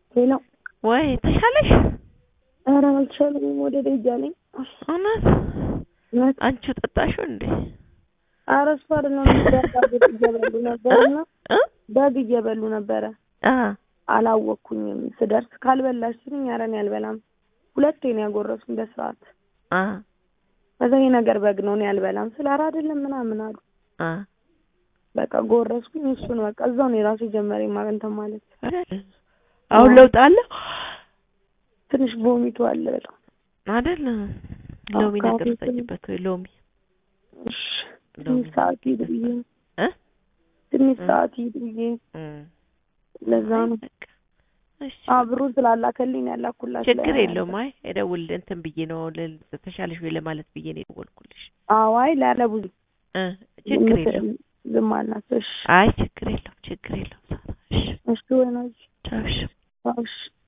ሄሎ ወይ ተሻለሽ? ኧረ አልቻለኝም። ወደ ደጃ ነኝ። እውነት እውነት አንቺው ጠጣሽው እንዴ? ኧረ እሱ አይደለም በግ እየበሉ ነበርና እ በግ እየበሉ ነበረ። አ አላወቅኩኝም። ስደርስ ካልበላሽ ሲሉኝ ኧረ እኔ አልበላም። ሁለቴ ነው ያጎረሱኝ በስርዓት። አ ከዛ ይሄ ነገር በግ ነው እኔ አልበላም ስለ ኧረ አይደለም ምናምን አሉ። አ በቃ ጎረስኩኝ። እሱን በቃ እዛው ነው የራሱ ጀመረ እንትን ማለት አሁን ለውጥ አለ ትንሽ ቮሚቱ አለ በጣም አይደል? ሎሚ አዎ፣ ነገር ካፌ ሰጭበት ወይ ሎሚ እሺ። ሎሚ ትንሽ ሰዓት ሂድ ብዬ እ ትንሽ እ ሰዓት ሂድ ብዬ እም ለዛ ነው በቃ እሺ አብሩ ስላላከልኝ ነው ያላኩላት። ችግር የለውም። አይ እደውል እንትን ብዬ ነው ል- ተሻለሽ ወይ ለማለት ብዬ ነው የደወልኩልሽ። አዋይ ላለቡዝ እ ችግር የለውም። ዝም አልናት። እሺ አይ ችግር የለውም። ችግር የለውም። እሺ እሺ ወይናጅ ቻው እሺ እሺ